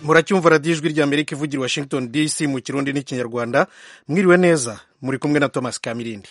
muracyumva radiyo ijwi ry'amerika ivugira washington dc mu kirundi n'ikinyarwanda mwiriwe neza muri kumwe na thomas kamirindi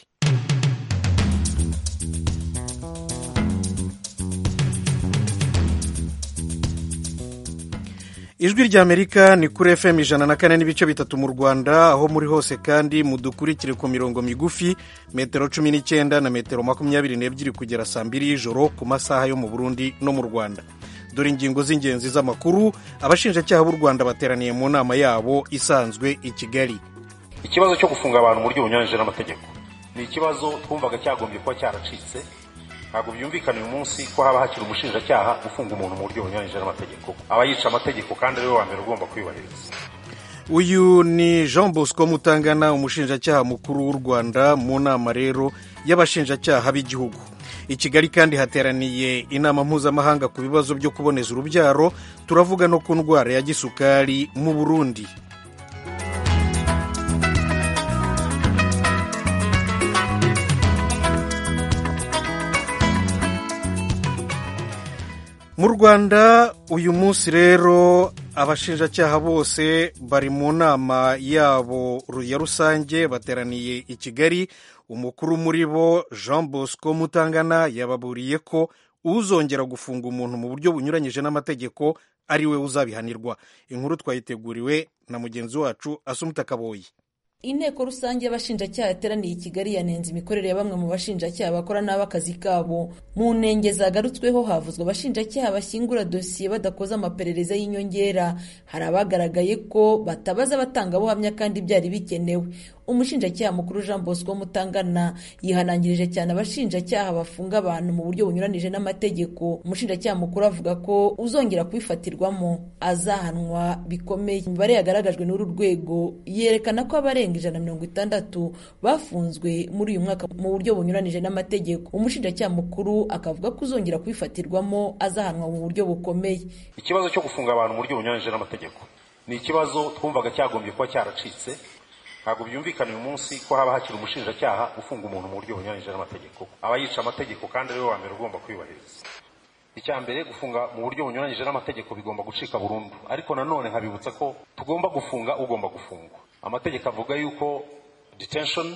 ijwi ry'amerika ni kuri fm ijana na kane n'ibice bitatu mu rwanda aho muri hose kandi mudukurikire ku mirongo migufi metero cumi n'icyenda na metero makumyabiri n'ebyiri kugera saa mbiri y'ijoro ku masaha yo mu burundi no mu rwanda dore ingingo z'ingenzi z'amakuru abashinjacyaha b'u rwanda bateraniye mu nama yabo isanzwe i kigali ikibazo cyo gufunga abantu mu buryo bunyuranyije n'amategeko ni ikibazo twumvaga cyagombye kuba cyaracitse ntabwo byumvikana uyu munsi ko haba hakiri umushinjacyaha ufunga umuntu mu buryo bunyuranyije n'amategeko aba yica amategeko kandi ariwe wa mbere ugomba kuyubahiriza uyu ni jean bosco mutangana umushinjacyaha mukuru w'u rwanda mu nama rero y'abashinjacyaha b'igihugu i kigali kandi hateraniye inama mpuzamahanga ku bibazo byo kuboneza urubyaro turavuga no ku ndwara ya gisukari mu burundi mu rwanda uyu munsi rero abashinjacyaha bose bari mu nama yabo ya rusange bateraniye i kigali umukuru muri bo jean bosco mutangana yababuriye ko uzongera gufunga umuntu mu buryo bunyuranyije n'amategeko ari we uzabihanirwa inkuru twayiteguriwe na mugenzi wacu asumuta kaboyi inteko rusange y'abashinjacyaha yateraniye i kigali yanenze imikorere ya bamwe mu bashinjacyaha bakora nabi akazi kabo mu ntenge zagarutsweho havuzwe abashinjacyaha bashyingura dosiye badakoze amaperereza y'inyongera hari abagaragaye ko batabaza abatangabuhamya kandi byari bikenewe umushinjacyaha mukuru jean bosco mutangana yihanangirije cyane abashinjacyaha bafunga abantu mu buryo bunyuranije n'amategeko umushinjacyaha mukuru avuga ko uzongera kubifatirwamo azahanwa bikomeye imibare yagaragajwe n'uru rwego yerekana ko abarenga ijana na mirongo itandatu bafunzwe muri uyu mwaka mu buryo bunyuranije n'amategeko umushinjacyaha mukuru akavuga ko uzongera kubifatirwamo azahanwa mu buryo bukomeye ikibazo cyo gufunga abantu mu buryo bunyuranyije n'amategeko ni ikibazo twumvaga cyagombye kuba cyaracitse ntabwo byumvikana uyu munsi ko haba hakiri umushinjacyaha ufunga umuntu mu buryo bunyuranyije n'amategeko aba yica amategeko kandi ariwe wa mbere ugomba kuyubahiriza icya mbere gufunga mu buryo bunyuranyije n'amategeko bigomba gucika burundu ariko nanone nkabibutsa ko tugomba gufunga ugomba gufungwa amategeko avuga yuko detention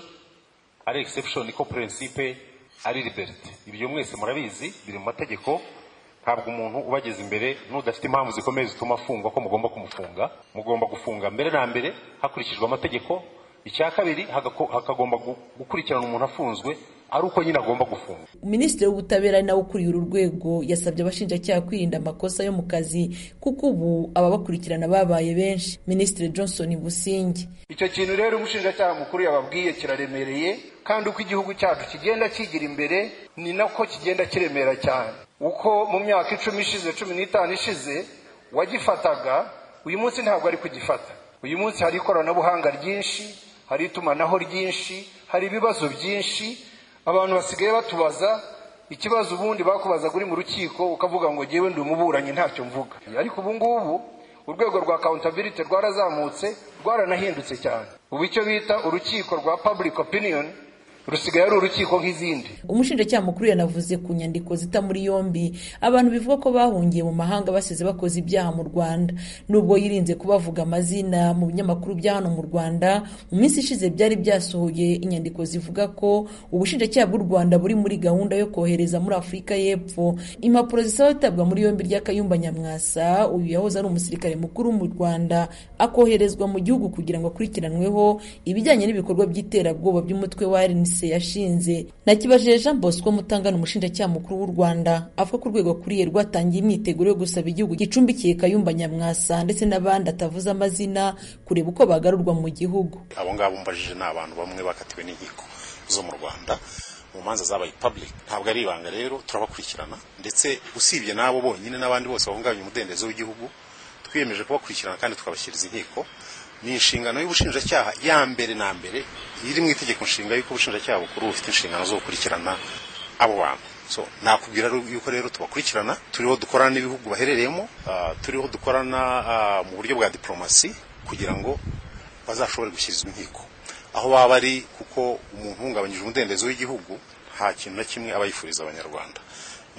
ari exception ko principe ari liberty ibyo mwese murabizi biri mu mategeko ntabwo umuntu ubageze imbere n'udafite impamvu zikomeye zituma afungwa ko mugomba kumufunga mugomba gufunga mbere na mbere hakurikijwe amategeko icya kabiri hakagomba gukurikirana umuntu afunzwe ari uko nyine agomba gufunga minisitiri w'ubutabera nawe ukuriye uru rwego yasabye abashinjacyaha kwirinda amakosa yo mu kazi kuko ubu ababakurikirana babaye benshi minisitiri johnson busingi icyo kintu rero umushinjacyaha mukuru yababwiye kiraremereye kandi uko igihugu cyacu kigenda kigira imbere ni nako kigenda kiremera cyane uko mu myaka icumi ishize cumi n'itanu ishize wagifataga uyu munsi ntabwo ari kugifata uyu munsi hari ikoranabuhanga ryinshi hari itumanaho ryinshi hari ibibazo byinshi abantu basigaye batubaza ikibazo ubundi bakubazaga uri mu rukiko ukavuga ngo ngewe ndi umuburanyi ntacyo mvuga ariko ubu ngubu urwego rwa accountability rwarazamutse rwaranahindutse cyane ubu icyo bita urukiko rwa public opinion rusigaye ari urukiko nk'izindi umushinjacyaha mukuru yanavuze ku nyandiko zita muri yombi abantu bivuga ko bahungiye mu mahanga basize bakoze ibyaha mu rwanda nubwo yirinze kubavuga amazina mu binyamakuru bya hano mu rwanda mu minsi ishize byari byasohoye inyandiko zivuga ko ubushinjacyaha bw'u rwanda buri muri gahunda yo kohereza muri afurika y'epfo impapuro zisaba gutabwa muri yombi ry'akayumba nyamwasa uyu yahoze ari umusirikare mukuru mu rwanda akoherezwa mu gihugu kugira ngo akurikiranweho ibijyanye n'ibikorwa by'iterabwoba by'umutwe wa rnc yashinze nakibajije jean bosco mutangana umushinjacyaha mukuru w'u rwanda avuga ko urwego akuriye rwatangiye imyiteguro yo gusaba igihugu gicumbikiye kayumba nyamwasa ndetse n'abandi atavuze amazina kureba uko bagarurwa mu gihugu abo ngabo mbajije ni abantu bamwe bakatiwe n'inkiko zo mu rwanda mu manza zabaye public ntabwo ari ibanga rero turabakurikirana ndetse usibye n'abo bonyine n'abandi bose bahungabanya umudendezo w'igihugu twiyemeje kubakurikirana kandi tukabashyiriza inkiko ni inshingano y'ubushinjacyaha ya mbere na mbere iri mu itegeko nshinga y'uko ubushinjacyaha bukuru bufite inshingano zo gukurikirana abo bantu so nakubwira yuko rero tubakurikirana turiho dukorana n'ibihugu baherereyemo uh, turiho dukorana uh, mu buryo bwa diplomasi kugira ngo bazashobore gushyirizwa inkiko aho baba bari kuko umuntu uhungabanyije umudendezo w'igihugu nta kintu na kimwe aba yifuriza abanyarwanda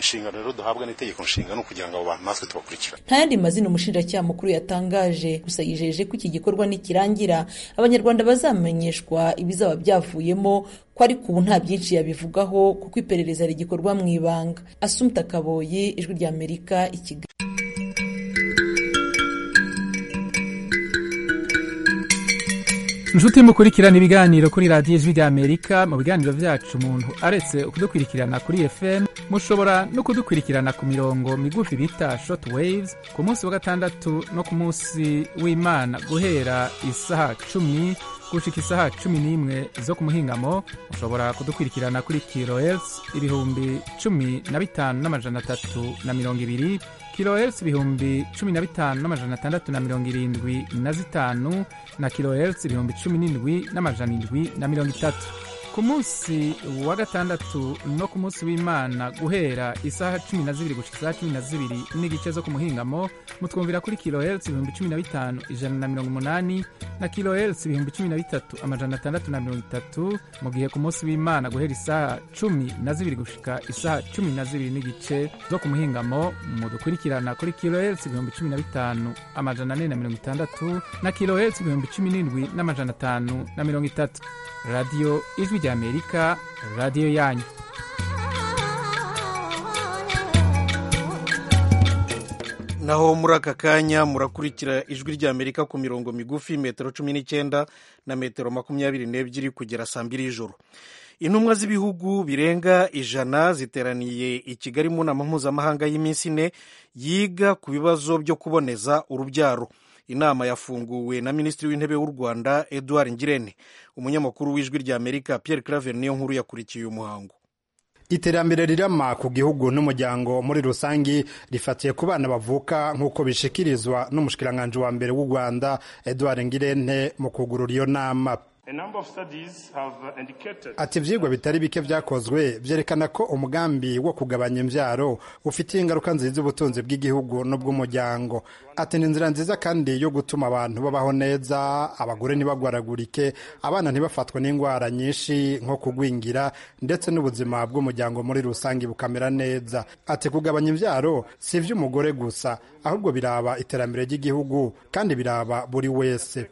inshingano rero duhabwa n'itegeko nshinga ni ukugira ngo abo bantu natwe tubakurikirane nta yandi mazina umushinjacyaha mukuru yatangaje gusa yijeje ko iki gikorwa nikirangira abanyarwanda bazamenyeshwa ibizaba byavuyemo ko ariko ubu nta byinshi yabivugaho kuko iperereza rigikorwa mu ibanga asumta kaboyi ijwi rya amerika i kigali inshuti mukurikirana ibiganiro kuri radiyo ijwi rya amerika mu biganiro byacu umuntu aretse kudukurikirana kuri fm mushobora no kudukurikirana ku mirongo migufi bita short waves ku munsi wa gatandatu no ku munsi w'imana guhera isaha cumi gushika isaha cumi n'imwe zo ku muhingamo mushobora kudukurikirana kuri kilohertz ibihumbi cumi na bitanu n'amajana atatu na mirongo ibiri kilohertz ibihumbi cumi na bitanu n'amajana atandatu na mirongo irindwi na zitanu na kilohertz ibihumbi cumi n'indwi n'amajana indwi na mirongo itatu ku munsi wa gatandatu no ku munsi w'imana guhera isaha cumi na zibiri gushika isaha cumi na zibiri n'igice zo ku muhingamo mutwumvira kuri kilohertz ibihumbi cumi na bitanu ijana na mirongo umunani na kilohertz ibihumbi cumi na bitatu amajana atandatu na mirongo itatu mu gihe ku munsi w'imana guhera isaha cumi na zibiri gushika isaha cumi na zibiri n'igice zo ku muhingamo mudukurikirana kuri kilohertz ibihumbi cumi na bitanu amajana ane na mirongo itandatu na kilohertz ibihumbi cumi n'indwi n'amajana atanu na mirongo itatu radiyo ijwi rya amerika radiyo yanyu naho muri aka kanya murakurikira ijwi rya amerika ku mirongo migufi metero cumi n'icyenda na metero makumyabiri n'ebyiri kugera saa mbiri y'ijoro intumwa z'ibihugu birenga ijana ziteraniye i kigali mu nama mpuzamahanga y'iminsi ine yiga ku bibazo byo kuboneza urubyaro inama yafunguwe na minisitiri w'intebe w'u rwanda edouard ngirente umunyamakuru w'ijwi rya amerika pierre claver niyo nkuru yakurikiye uyu muhango iterambere rirama ku gihugu n'umuryango muri rusange rifatiye ku bana bavuka nk'uko bishikirizwa n'umushikiranganji wa mbere w'u rwanda edouard ngirente mu kugurura iyo nama ati ibyigwa bitari bike byakozwe byerekana ko umugambi wo kugabanya imbyaro ufitiye ingaruka nziza ubutunzi bw'igihugu n'ubw'umuryango ati ni inzira nziza kandi yo gutuma abantu babaho neza abagore ntibagwaragurike abana ntibafatwe n'indwara nyinshi nko kugwingira ndetse n'ubuzima bw'umuryango muri rusange bukamera neza ati kugabanya imbyaro si iby'umugore gusa ahubwo biraba iterambere ry'igihugu kandi biraba buri wese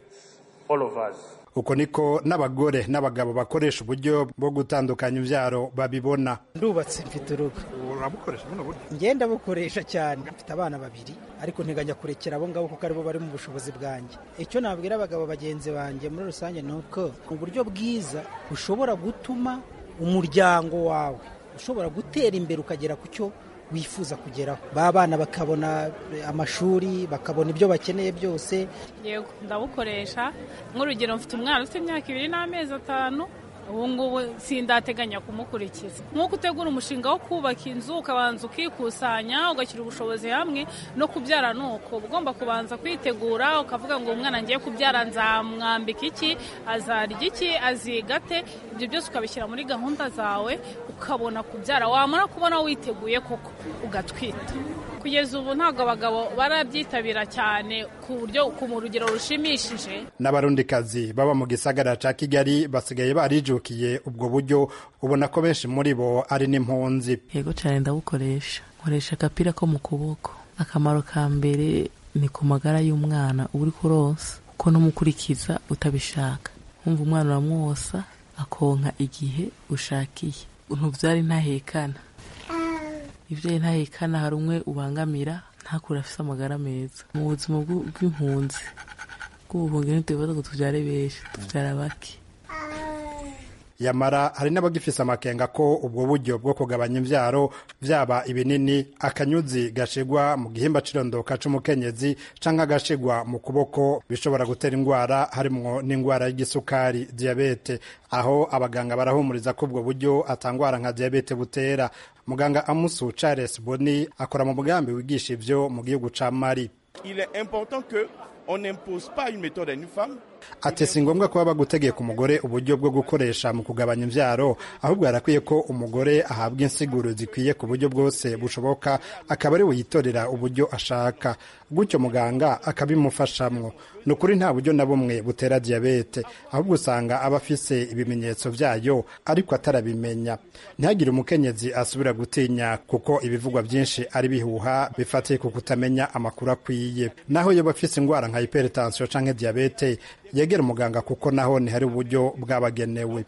uko niko n'abagore n'abagabo bakoresha uburyo bwo gutandukanya imbyaro babibona ndubatse mfite urugo urabukoresha buno buryo ngenda bukoresha cyane mfite abana babiri ariko nteganya kurekera abo ngabo kuko aribo bari mu bushobozi bwanjye icyo nabwira abagabo bagenzi banjye muri rusange ni uko uburyo bwiza bushobora gutuma umuryango wawe ushobora gutera imbere ukagera ku cyo wifuza kugeraho ba bana bakabona amashuri bakabona ibyo bakeneye byose yego ndabukoresha nk'urugero mfite umwana ufite imyaka ibiri n'amezi atanu ubu ngubu sindateganya kumukurikiza nk'uko utegura umushinga wo kubaka inzu ukabanza ukikusanya ugashyira ubushobozi hamwe no kubyara ni uko ugomba kubanza kwitegura ukavuga ngo umwana ngiye kubyara nzamwambika iki azarya iki aziga ate ibyo byose ukabishyira muri gahunda zawe ukabona kubyara wamara kubona witeguye koko ugatwita kugeza ubu ntabwo abagabo barabyitabira cyane ku buryo ku rugero rushimishije n'abarundikazi baba mu gisagara cya kigali basigaye barijukiye ubwo buryo ubona ko benshi muri bo ari n'impunzi yego cyane ndabukoresha nkoresha agapira ko mu kuboko akamaro ka mbere ni ku magara y'umwana uri kuronsa kuko n'umukurikiza utabishaka wumva umwana uramwosa akonka igihe ushakiye ntubyari ntahekana ibyo ntahekana hari umwe ubangamira ntakure afite amagara meza mu buzima bw'impunzi bw'ubuhungi ntitubibaza ngo tubyare benshi tubyara bake yamara hari n'abagifise amakenga ko ubwo buryo bwo kugabanya imbyaro byaba ibinini akanyuzi gashigwa mu gihimba cirondoka c'umukenyezi canke agashigwa mu kuboko bishobora gutera indwara harimwo n'indwara y'igisukari diyabete aho abaganga barahumuriza ko ubwo buryo atangwara nka diyabete butera muganga amusu charles boni akora mu mugambi wigisha ivyo mu gihugu ca mari Il est important que on n'impose pas une méthode à une femme. ati si ngombwa kuba bagutegeka umugore uburyo bwo gukoresha mu kugabanya imvyaro ahubwo harakwiye ko umugore ahabwa insiguro zikwiye ku buryo bwose bushoboka akaba ari we yitorera uburyo ashaka gutyo muganga akabimufashamwo ni ukuri nta buryo na bumwe butera diyabete ahubwo usanga aba afise ibimenyetso vyayo ariko atarabimenya ntihagire umukenyezi asubira gutinya kuko ibivugwa byinshi ari bihuha bifatiye ku kutamenya amakuru akwiye naho yoba afise ingwara nka hypertension canke diyabete yegera umuganga kuko naho ntihari uburyo bwabagenewe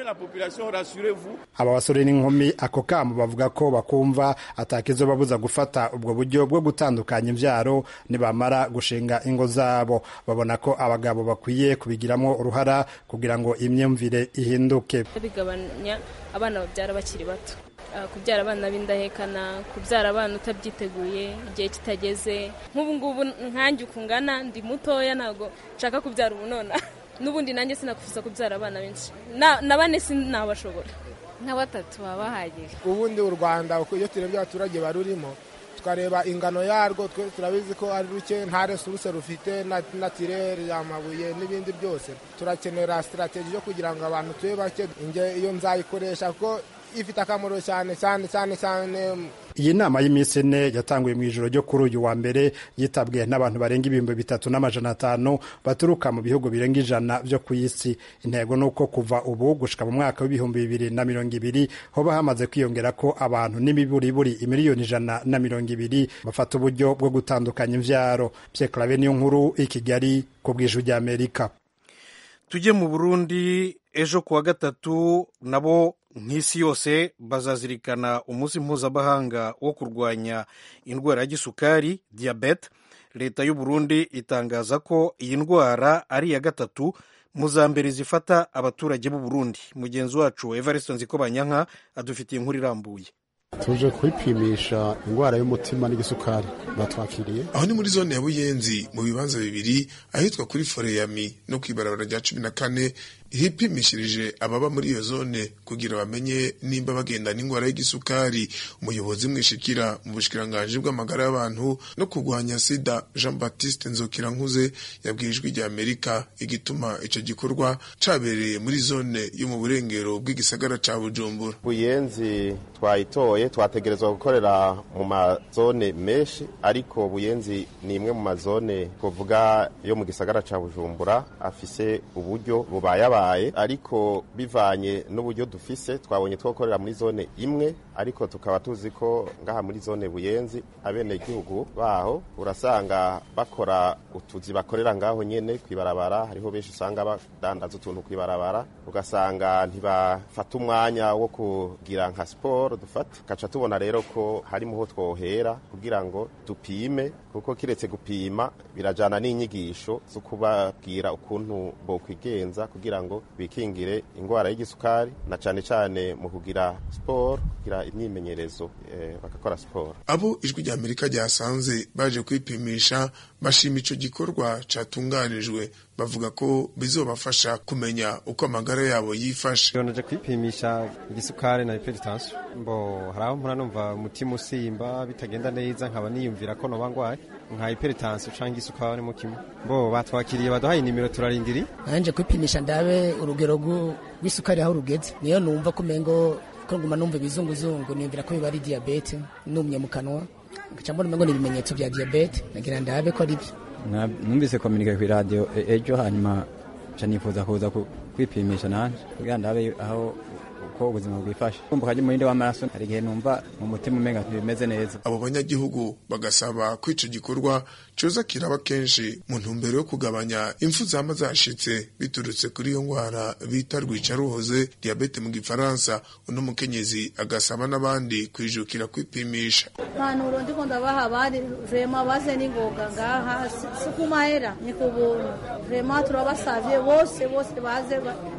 aba basore n'inkumi ako kamo bavuga ko bakumva atakizo babuza gufata ubwo buryo bwo gutandukanya imvyaro nibamara gushinga ingo zabo babona ko abagabo bakwiye kubigiramo uruhara kugira ngo imyumvire ihinduke bigabanya abana babyara bakiri bato kubyara abana b'indahekana kubyara abana utabyiteguye igihe kitageze nk'ubu ngubu nkanjye ukungana ndi mutoya ntabwo nshaka kubyara ubu nona n'ubundi nanjye sinakufuza kubyara abana benshi na bane sinabashobora nka batatu baba bahagije ubundi u rwanda iyo turebye abaturage barurimo tukareba ingano yarwo twe turabizi ko ari ruke nta resuruse rufite natirere amabuye n'ibindi byose turakenera sitarateji yo kugira ngo abantu tube bake iyo nzayikoresha kuko ifite akamaro cyane cyane cyane cyane iyi nama y'iminsi ine yatanguye mu ijoro ryo kuri uyu wa mbere yitabwe n'abantu barenga ibihumbi bitatu n'amajana atanu baturuka mu bihugu birenga ijana byo ku isi intego ni uko kuva ubu gushika mu mwaka w'ibihumbi bibiri na mirongo ibiri hoba hamaze kwiyongera ko abantu n'imiburiburi imiliyoni ijana na mirongo ibiri bafata uburyo bwo gutandukanya imvyaro Pierre Claver niyo nkuru i Kigali ku bw'ijwi ry'Amerika tujye mu Burundi ejo kuwa gatatu nabo nk'isi yose bazazirikana umunsi mpuzamahanga wo kurwanya indwara ya gisukari diyabete leta y'u Burundi itangaza ko iyi ndwara ari iya gatatu mu za mbere zifata abaturage b'u Burundi mugenzi wacu Evariste Nzikobanyanka adufitiye inkuru irambuye tuje kwipimisha indwara y'umutima n'igisukari batwakiriye aho ni muri zone ya buyenzi mu bibanza bibiri ahitwa kuri foreyami no ku ibarabara rya cumi na kane hipimishirije ababa muri iyo zone kugira bamenye nimba bagenda n'indwara y'igisukari umuyobozi mwishikira mu bushikiranganji bw'amagara y'abantu no kurwanya sida jean baptiste nzokirankuze yabwiye ijwi rya amerika igituma ico gikorwa cabereye muri zone yo mu burengero bw'igisagara ca bujumbura buyenzi twayitoye twategerezwa gukorera mu mazone menshi ariko buyenzi ni imwe mu mazone kuvuga yo mu gisagara ca bujumbura afise uburyo bubayabaye ariko bivanye n'uburyo dufise twabonye twokorera muri zone imwe ariko tukaba tuzi ko ngaha muri zone buyenzi abenegihugu baho urasanga bakora utuzi bakorera ngaho nyene kwibarabara hariho benshi usanga badandaza utuntu kwibarabara ugasanga ntibafata umwanya wo kugira nka siporo dufate kaca tubona rero ko harimo ho twohera kugira ngo dupime kuko kiretse gupima birajana n'inyigisho zo kubabwira ukuntu bokwigenza kugira ngo bikingire indwara y'igisukari na cane cane mu kugira siporo kugira imyimenyerezo eh, bagakora siporo abo ijwi rya amerika ryasanze baje kwipimisha bashima ico gikorwa catunganijwe bavuga ko bizobafasha kumenya uko amagara yabo yifashe naje kwipimisha igisukari na hypertension mbo haraho mpora numva umutima usimba bitagenda neza nkaba niyumvira ko noba ngwaye nka hypertension canke isukari mu kimwe mbo batwakiriye baduhaye inimero turarindiri nanje kwipimisha ndabe urugero rw'isukari aho rugeze niyo numva ko umengo ko nguma numva ibizunguzungu niyumvira ko biba ari diyabete numye mu kanwa ngaca mbona umengo ni ibimenyetso bya diyabete nagira ndabe ko ari byo numvise kominike ku iradiyo ejo hanyuma nca nifuza kuza kwipimisha nanje kugira ndabe aho uko ubuzima bwifashe kumva kaje umurinde w'amaraso hari igihe numva mu mutima umenga ntibimeze neza abo banyagihugu bagasaba ko ico gikorwa coza kiraba kenshi mu ntumbero yo kugabanya impfu zama zashitse biturutse kuri iyo ngwara bita rwicaruhoze diabete mu gifaransa uno mukenyezi agasaba n'abandi kwijukira kwipimisha impanuro ndiko ndabaha bari vrema baze n'ingoga ngaha si ku mahera ni ku buntu vrema turabasavye bose bose baze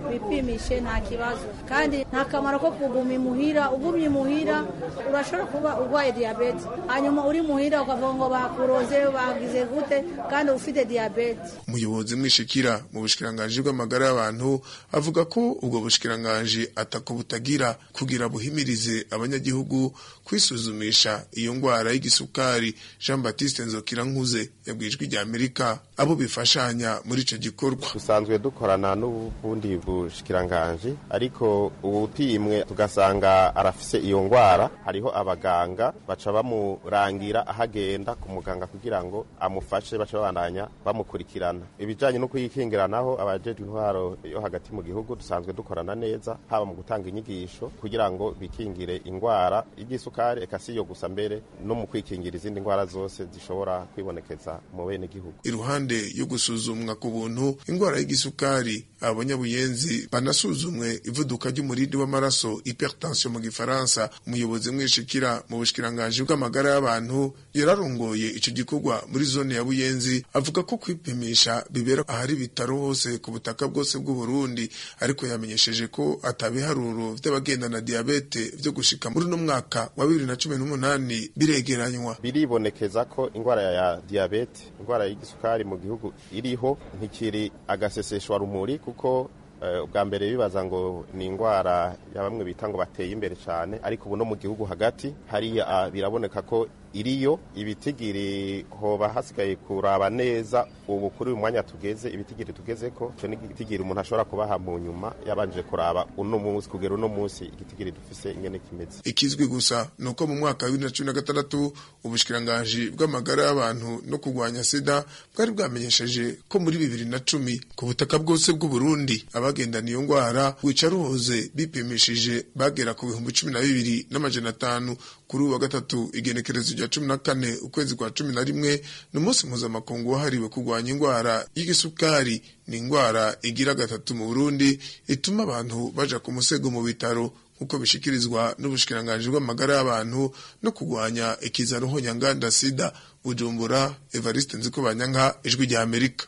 bipimishe nta kibazo kandi nta kamaro ko kuguma imuhira ugumye imuhira urashobora kuba urwaye diyabete hanyuma uri muhira ukavuga ngo bakuroze bagize gute kandi ufite diyabete umuyobozi mwishikira mu bushikiranganji bw'amagara y'abantu avuga ko ubwo bushikiranganji atako butagira kugira buhimirize abanyagihugu kwisuzumisha iyo ngwara y'igisukari Jean Baptiste Nzokirankuze yabwijwe rya Amerika abo bifashanya muri ico gikorwa dusanzwe dukorana n'ubundi bushikiranganji ariko ubupimwe tugasanga arafise iyo ngwara hariho abaganga baca bamurangira ahagenda ku muganga kugira ngo amufashe baca babandanya bamukurikirana ibijanye no kuyikingira naho abajejwe intwaro yo hagati mu gihugu dusanzwe dukorana neza haba mu gutanga inyigisho kugira ngo bikingire ingwara y'igisukari eka si yo gusa mbere no mu kwikingira izindi ngwara zose zishobora kwibonekeza mu bene gihugu iruhande yo gusuzumwa ku buntu ingwara y'igisukari abanyabuyenzi banasuzumwe ivuduka ry'umurindi w'amaraso hypertension mu gifaransa umuyobozi mwishikira mu bushikiranganji bw'amagara y'abantu yararongoye ico gikorwa muri zone ya buyenzi avuga ko kwipimisha bibera ahari ibitaro hose ku butaka bwose bw'u Burundi ariko yamenyesheje ko atabiharuro vy'abagendana diabete vyo gushika muri uno mwaka wa bibiri na cumi n'umunani biregeranywa biribonekeza ko ingwara ya diabete ingwara y'igisukari mu gihugu iriho ntikiri agaseseshwa rumuri kuko ubwa mbere bibaza ngo ni indwara ya bamwe bita ngo bateye imbere cyane ariko ubu no mu gihugu hagati hariya biraboneka ko iriyo ibitigiri hoba hasigaye kuraba neza ubu kuri uyu mwanya tugeze ibitigiri tugeze ko icyo ni igitigiri umuntu ashobora kubaha mu nyuma yabanje kuraba uno munsi kugera uno munsi igitigiri dufise ingene kimeze ikizwi gusa ni uko mu mwaka wa bibiri na cumi na gatandatu ubushikiranganji bw'amagara y'abantu no kurwanya sida bwari bwamenyesheje ko muri bibiri na cumi ku butaka bwose bw'u Burundi abagendana iyo ndwara wica ruhoze bipimishije bagera ku bihumbi cumi na bibiri n'amajana atanu kuri uwa gatatu igenekerezo rya cumi na kane ukwezi kwa cumi na rimwe ni umunsi mpuzamakungu wahariwe kurwanya indwara y'igisukari ni indwara igira gatatu mu burundi ituma abantu baja ku musego mu bitaro nk'uko bishikirizwa n'ubushikiranganji bw'amagara y'abantu no kurwanya ikizaruho nyanganda sida bujumbura evariste nzikobanyanka ijwi rya amerika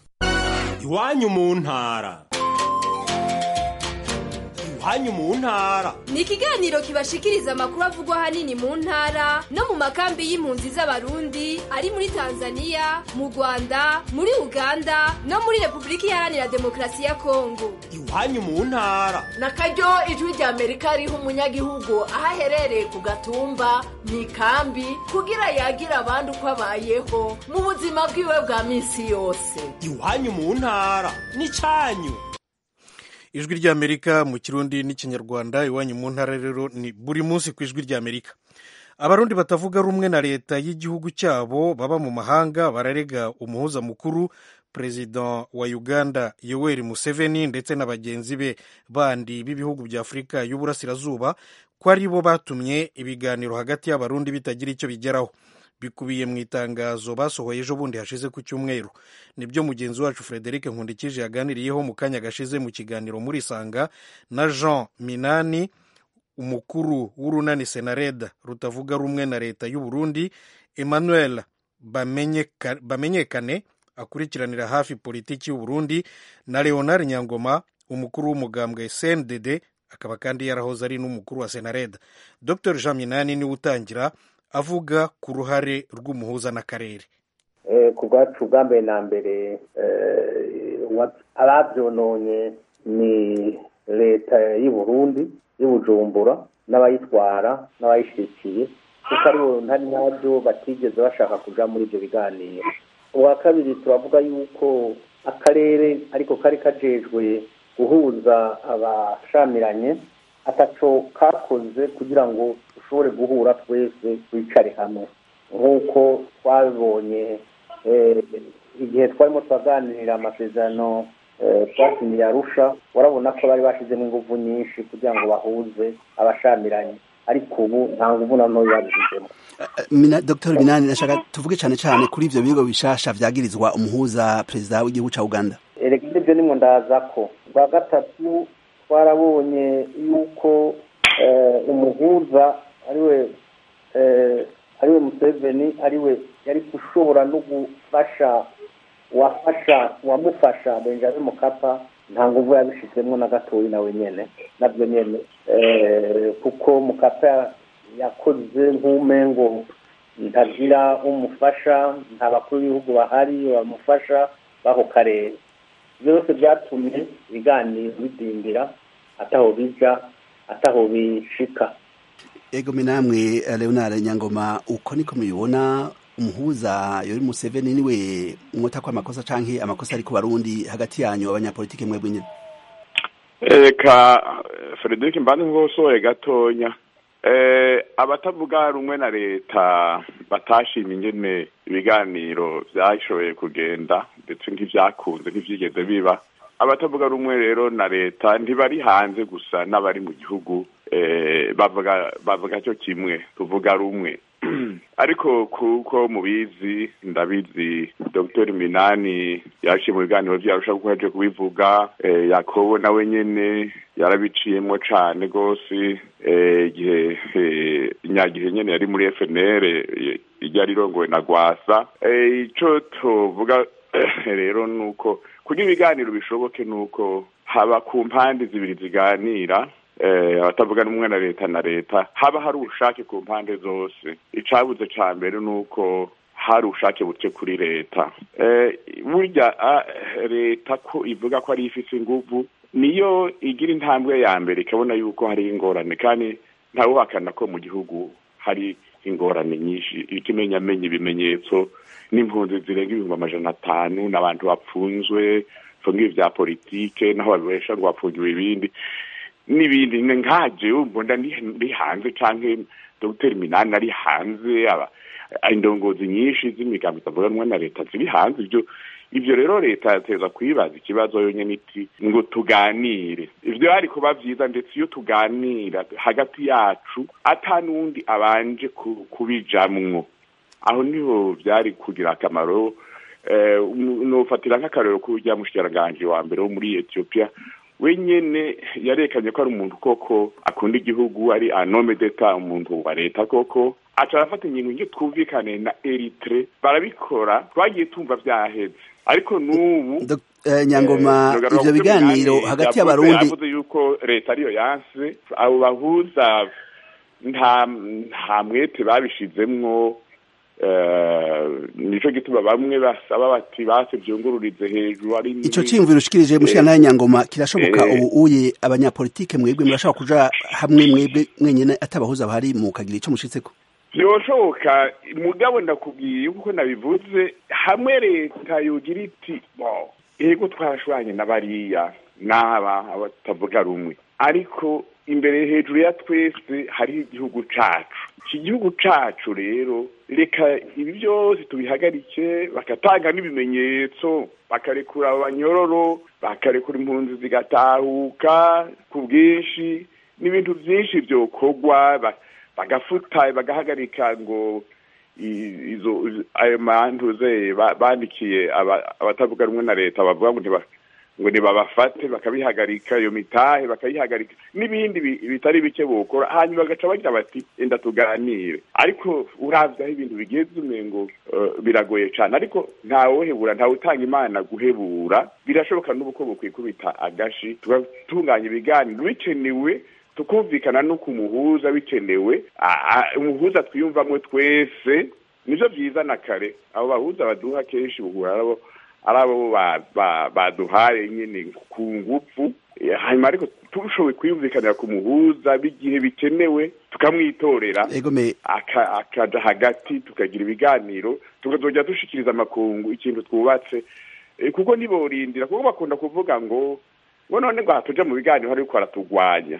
iwanyu mu ntara iwanyu mu ntara ni ikiganiro kibashikiriza amakuru avugwa ahanini mu ntara no mu makambi y'impunzi z'abarundi ari muri tanzania mu rwanda muri uganda no muri repubulika iharanira demokarasi ya kongo iwanyu mu ntara na karyo ijwi rya amerika riha umunyagihugu aho aherereye ku gatumba mu ikambi kugira yagire abandi uko abayeho mu buzima bwiwe bwa minsi yose iwanyu mu ntara ni cyanyu ijwi ry'amerika mu kirundi n'ikinyarwanda iwanyu mu ntara rero ni buri munsi ku ijwi ry'amerika abarundi batavuga rumwe na leta y'igihugu cyabo baba mu mahanga bararega umuhuza mukuru perezida wa uganda yoweri museveni ndetse na bagenzi be bandi b'ibihugu bya afurika y'uburasirazuba ko ari bo batumye ibiganiro hagati y'abarundi bitagira icyo bigeraho bikubiye mu itangazo basohoye ejo bundi hashize ku cyumweru nibyo mugenzi wacu frederic nkundikije yaganiriyeho mu kanya gashize mu kiganiro muri isanga na jean minani umukuru w'urunani senareda rutavuga rumwe na leta y'u Burundi emmanuel bamenyekane akurikiranira hafi politiki y'u Burundi na leonard nyangoma umukuru w'umugambwe cndd akaba kandi yarahoze ari n'umukuru wa senareda dr jean minani niwe utangira avuga ku ruhare rw'umuhuza n'akarere ku bwacu bwa mbere na mbere ababyononye ni leta y'u Burundi y'ubujumbura n'abayitwara n'abayishyigikiye kuko ari bo ntari nabyo batigeze bashaka kujya muri ibyo biganiro ubwa kabiri turavuga yuko akarere ariko kari kajejwe guhuza abashamiranye ataco kakoze kugira ngo dushobore guhura twese twicare hamwe nk'uko twabibonye igihe twarimo turaganirira amasezerano twasinyiye arusha urabona ko bari bashyizemo ingufu nyinshi kugira ngo bahuze abashamiranye ariko ubu nta nguvu na ntoya babishyizemo dr binani nashaka tuvuge cyane cyane kuri ibyo bigo bishasha byagirizwa umuhuza perezida w'igihugu cya uganda erega ibyo nimwo ndaza ko bwa gatatu twarabonye yuko umuhuza ariwe ariwe museveni ariwe yari gushobora no gufasha wafasha wamufasha benjamin mukapa nta nguvu yabishizemo na gatoyi nawe nyene nabyo nyene kuko mukapa yakoze nk'umengo ntagira umufasha nta bakuru b'ibihugu bahari bamufasha b'ako karere byose byatumye ibiganiro bidindira ataho bija ataho bishika ego namwe leonard nyangoma uko niko mubibona umuhuza yori museveni niwe mwota ko amakosa canke amakosa ari ku barundi hagati yanyu abanyapolitike mwebwe nyene reka frederic mbandi nkosoye gatonya abatavuga rumwe na leta batashimye ingene ibiganiro byashoboye kugenda ndetse nk'ibyakunze ntibyigeze biba abatavuga rumwe rero na leta ntibari hanze gusa n'abari mu gihugu bavuga bavuga cyo kimwe tuvuga rumwe ariko kuko mubizi ndabizi dr minani yaciye mu biganiro byarusha kuko yaje kubivuga yakobo nawe nyene yarabiciyemo cane rwose igihe nyagihe nyene yari muri fnr ryari rirongowe na gwasa ico tuvuga rero nuko kugira ibiganiro bishoboke nuko haba ku mpande zibiri ziganira abatavuga n'umwe na leta na leta haba hari ubushake ku mpande zose icabuze ca mbere ni uko hari ubushake buke kuri leta burya leta ko ivuga ko ari ifise inguvu niyo igira intambwe ya mbere ikabona yuko hari ingorane kandi ntawuhakana ko mu gihugu hari ingorane nyinshi ikimenyamenya ibimenyetso n'impunzi zirenga ibihumbi amajana atanu n'abantu bapfunzwe fungiwe vya politike naho babesha ngo bapfungiwe ibindi n'ibindi nkaje mbona ndi hanze canke dr minani ari hanze aba indongozi nyinshi z'imigambi itavuga rumwe na leta ziri hanze ivyo ivyo rero leta yateza kwibaza ikibazo yonyene iti ngo tuganire ivyo hari kuba vyiza ndetse iyo tuganira hagati yacu ata n'undi abanje kubijamwo aho niho vyari kugira akamaro nofatira nk'akarero k'urya mushikiranganji wa mbere wo muri ethiopia wenyene yarekanye ko ari umuntu koko akunda igihugu ari anome d'etat umuntu wa leta koko aca arafata ingingo nge twumvikane na eritre barabikora twagiye tumva vyaheze ariko n'ubu nyangoma ivyo biganiro hagati y'abarundi yavuze yuko leta ariyo yanse abo bahuza nta nta mwete babishizemwo nico gituma bamwe basaba bati base vyungururize hejuru ari ico ciyumviro ushikirije mushikana nyangoma kirashoboka ubu uye abanyapolitike mwebwe murashobora kuja hamwe mwebwe mwenyene atabahuza bahari mukagira ico mushitseko byoshoboka mugabo ndakubwiye kuko nabivuze hamwe leta yogira iti bo ego twarashwanye na bariya n'aba abatavuga rumwe ariko imbere hejuru ya twese hariho igihugu cacu iki gihugu cacu rero reka ibi byose tubihagarike bakatanga n'ibimenyetso bakarekura abanyororo bakarekura impunzi zigatahuka ku bwinshi n'ibintu byinshi byokorwa bagafuta bagahagarika ngo izo ayo mantuze bandikiye abatavuga rumwe na leta bavuga ngo ngo ntibabafate bakabihagarika iyo mitahe bakayihagarika n'ibindi bitari bike bukora hanyuma bagaca bagira bati enda tuganire ariko uravye aho ibintu bigeze umengo biragoye cane ariko ntawuhebura ntawutanga imana guhebura birashoboka n'ubu ko bukwikubita agashi tugatunganya ibiganiro bikenewe tukumvikana no ku muhuza bikenewe umuhuza twiyumvamwe twese nivyo vyiza na kare abo bahuza baduha kenshi buhura arabo ari abo baduhaye nyine ku ngufu hanyuma ariko turushoboye kwiyumvikanira ku muhuza b'igihe bikenewe tukamwitorera akaja hagati tukagira ibiganiro tukazongera dushikiriza amakungu ikintu twubatse kuko ntiborindira kuko bakunda kuvuga ngo ngo none ngo hatuja mu biganiro ariko baratugwanya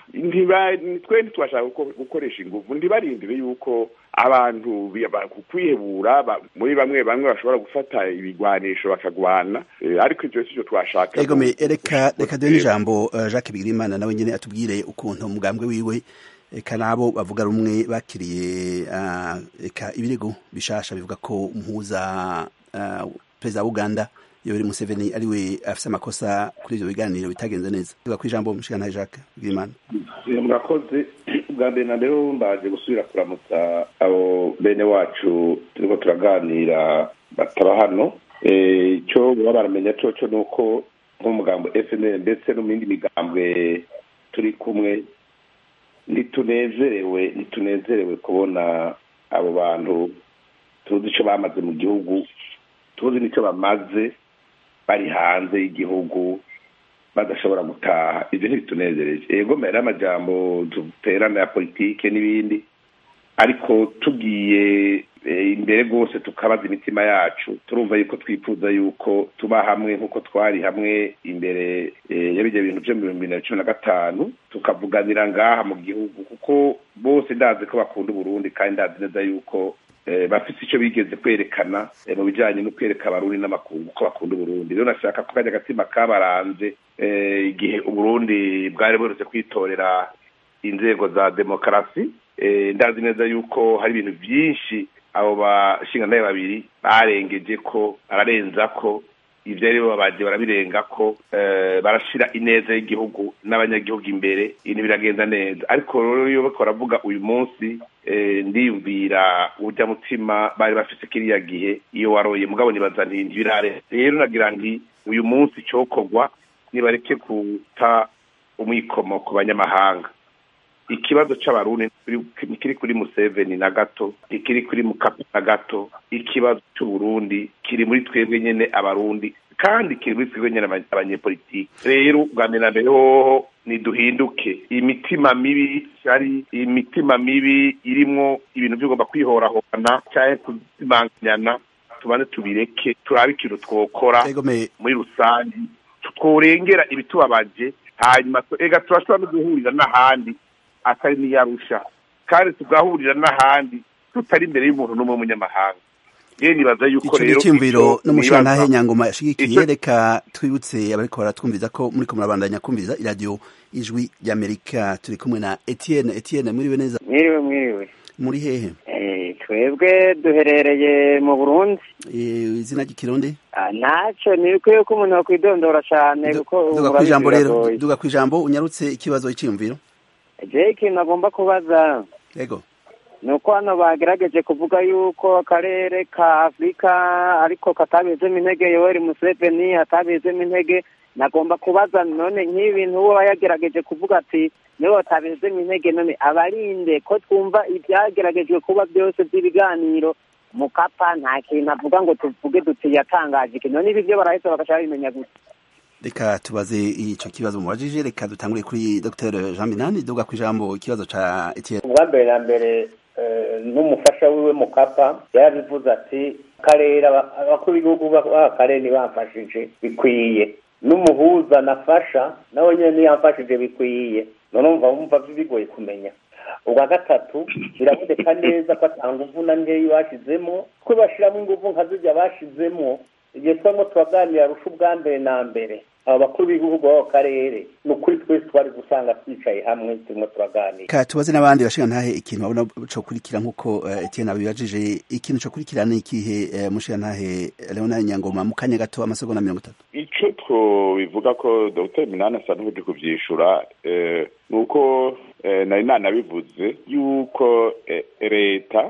twe ntitwashaka gukoresha ingufu ntibarindire yuko abantu kwihebura muri bamwe bamwe bashobora gufata ibigwanisho bakagwana ariko ivyo sivyo twashaka egome reka reka duhe n'ijambo jacques bigirimana nawe nyene atubwire ukuntu umugambwe wiwe eka nabo bavuga rumwe bakiriye eka ibirego bishasha bivuga ko umuhuza perezida wa uganda yoweri museveni ariwe afise amakosa kuri ivyo biganiro bitagenze neza tuga ku ijambo mushikana jacques bigirimana murakoze bwa mbere na rero mbaje gusubira kuramutsa abo bene wacu turiko turaganira bataba hano icyo baba baramenya coco ni uko nk'umugambo FNL ndetse no mu yindi migambwe turi kumwe ntitunezerewe ntitunezerewe kubona abo bantu tuzi icyo bamaze mu gihugu tuzi n'icyo bamaze bari hanze y'igihugu badashobora gutaha ibyo ntibitunezereje yego mbere y'amajambo duterana ya politike n'ibindi ariko tugiye imbere rwose tukabaza imitima yacu turumva yuko twifuza yuko tuba hamwe nk'uko twari hamwe imbere y'ibyo bintu byo mu bihumbi bibiri na cumi na gatanu tukavuganira ngaha mu gihugu kuko bose ndazi ko bakunda uburundi kandi ndazi neza yuko bafite icyo bigeze kwerekana mu bijyanye no kwereka abarundi n'amakungu ko bakunda uburundi rero nashaka ko kajya agatima kabaranze igihe uburundi bwari buherutse kwitorera inzego za demokarasi ndazi neza yuko hari ibintu byinshi abo bashingantahe babiri barengeje ko bararenza ko ibyo ari bo bagiye barabirenga ko barashyira ineza y'igihugu n'abanyagihugu imbere ibintu biragenda neza ariko rero iyo bariko baravuga uyu munsi ndiyumvira ujya mutima bari bafite kiriya gihe iyo waroye mugabo nibaza nti ntibirare rero nagira nti uyu munsi cyokorwa nibareke kuta umwikomo ku banyamahanga ikibazo c'abarundi ntikiri kuri museveni na gato ntikiri kuri mukapa na gato ikibazo c'uburundi kiri muri twebwe nyene abarundi kandi kiri muri twebwe nyene abanyepolitiki rero bwa mbere na mbere hoho niduhinduke imitima mibi ari imitima mibi irimwo ibintu by'ugomba kwihorahorana cyangwa kuzimanganyana tubanze tubireke turabe ikintu twokora muri rusange tworengera ibitubabaje hanyuma ega turashobora no guhurira n'ahandi atari n'iyarusha kandi tugahurira n'ahandi tutari imbere y'umuntu n'umwe w'umunyamahanga yewe nibaza yuko rero icyumviro n'umushingantahe nyangoma yashigikiye reka twibutse abariko baratwumviza ko muriko murabandanya kumviza iradiyo ijwi ry'amerika turi kumwe na etienne etienne mwiriwe neza mwiriwe mwiriwe muri hehe twebwe duherereye mu burundi izina ry'ikirundi ntacyo ni bikwiye ko umuntu yakwidondora cyane kuko duga ku ijambo rero duga ku ijambo unyarutse ikibazo cy'iyumviro je ikintu agomba kubaza yego ni uko hano bagerageje kuvuga yuko akarere ka afurika ariko katabizemo intege yoweri museveni atabizemo intege nagomba kubaza none nk'ibintu uwo yagerageje kuvuga ati niwe batabizemo intege none abarinde ko twumva ibyageragejwe kuba byose by'ibiganiro mukapa nta kintu avuga ngo tuvuge duti yatangaje ikintu none ibi byo barahise bagashaka bimenya gusa reka tubaze icyo kibazo mubajije reka dutangure kuri dr jean minani duga ku ijambo ikibazo ca etienne ubwa mbere na mbere n'umufasha wiwe mukapa yarabivuze ati karere abakuru b'igihugu b'akarere ntibamfashije bikwiye n'umuhuza nafasha nawe nyine ntiyamfashije bikwiye none umva wumva bigoye kumenya ubwa gatatu biraboneka neza ko atanga nguvu nkeya bashyizemo ko bashyiramo ingufu nka zijya bashyizemo igihe twarimo turaganira rusha ubwa mbere na mbere aba bakuru b'igihugu b'ako karere ni ukuri twese twari gusanga twicaye hamwe turimo turaganira ka tubaze n'abandi bashinga ntahe ikintu babona co kurikira nk'uko etienne abibajije ikintu co kurikira ni ikihe mushinga ntahe leonard nyangoma mu kanya gato amasegonda mirongo itatu ico twobivuga ko dr minani asa n'uburyo kuvyishura ni uko nari nanabivuze yuko leta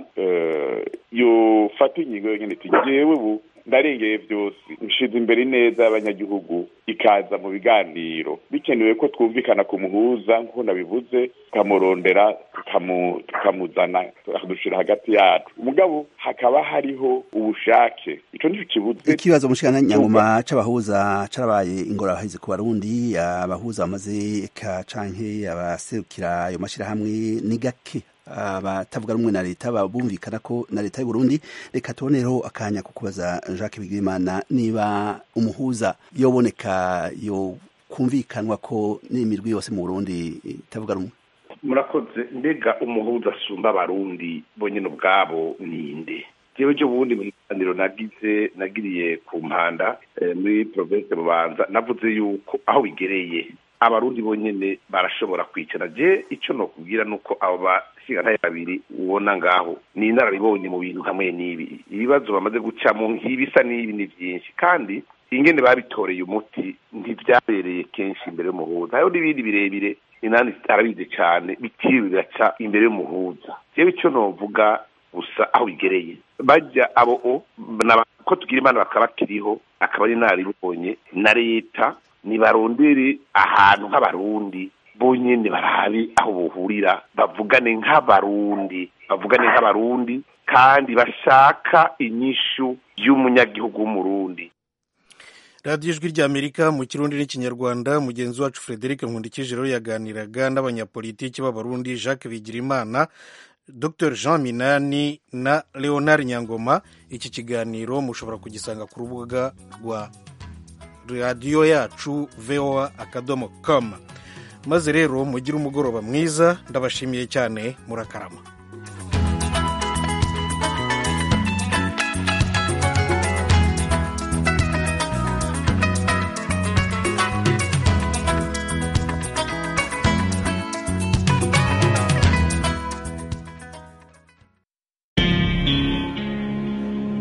yofata ingingo yonyene iti jewe ubu ndarengeye byose nshize imbere neza y'abanyagihugu ikaza mu biganiro bikenewe ko twumvikana ku muhuza nk'uko nabivuze tukamurondera tukamuzana tukadushira hagati yacu umugabo hakaba hariho ubushake ico nico kibuze ikibazo mushikana nyangoma c'abahuza carabaye ingorabahizi ku barundi abahuza bamaze ka canke abaserukira ayo mashirahamwe ni gake abatavuga rumwe na leta babumvikana ko na leta y'u Burundi reka tubonereho akanya ko kubaza Jacques Bigimana niba umuhuza yoboneka yo kumvikanwa ko n'imirwi yose mu Burundi itavuga rumwe murakoze mbega umuhuza asumba abarundi bo nyine ubwabo ninde jewe cyo bundi mu kiganiro nagize nagiriye ku mpanda muri province bubanza navuze yuko aho bigereye abarundi bonyene barashobora kwicara je ico nokubwira nuko abo bashingantahe babiri ubona ngaho ni inararibonye mu bintu hamwe n'ibi ibibazo bamaze gucamo nk'ibisa n'ibi ni vyinshi kandi ingene babitoreye umuti ntivyabereye kenshi imbere y'umuhuza hariho n'ibindi birebire inani arabizi cane bitiriwe biraca imbere y'umuhuza jewe ico novuga gusa aho bigereye bajya abo o ko tugira imana bakaba bakiriho akaba ari naribonye na leta nibarondere ahantu nk'abarundi bonyene barabe aho bohurira bavugane nk'abarundi bavugane nk'abarundi kandi bashaka inyishu y'umunyagihugu w'umurundi radiyo ijwi ry'amerika mu kirundi n'ikinyarwanda mugenzi wacu frederic nkundikije rero yaganiraga n'abanyapolitiki b'abarundi jacques bigirimana dr jean minani na leonard nyangoma iki kiganiro mushobora kugisanga ku rubuga rwa radiyo yacu voa akadomo com maze rero mugire umugoroba mwiza ndabashimiye cyane murakarama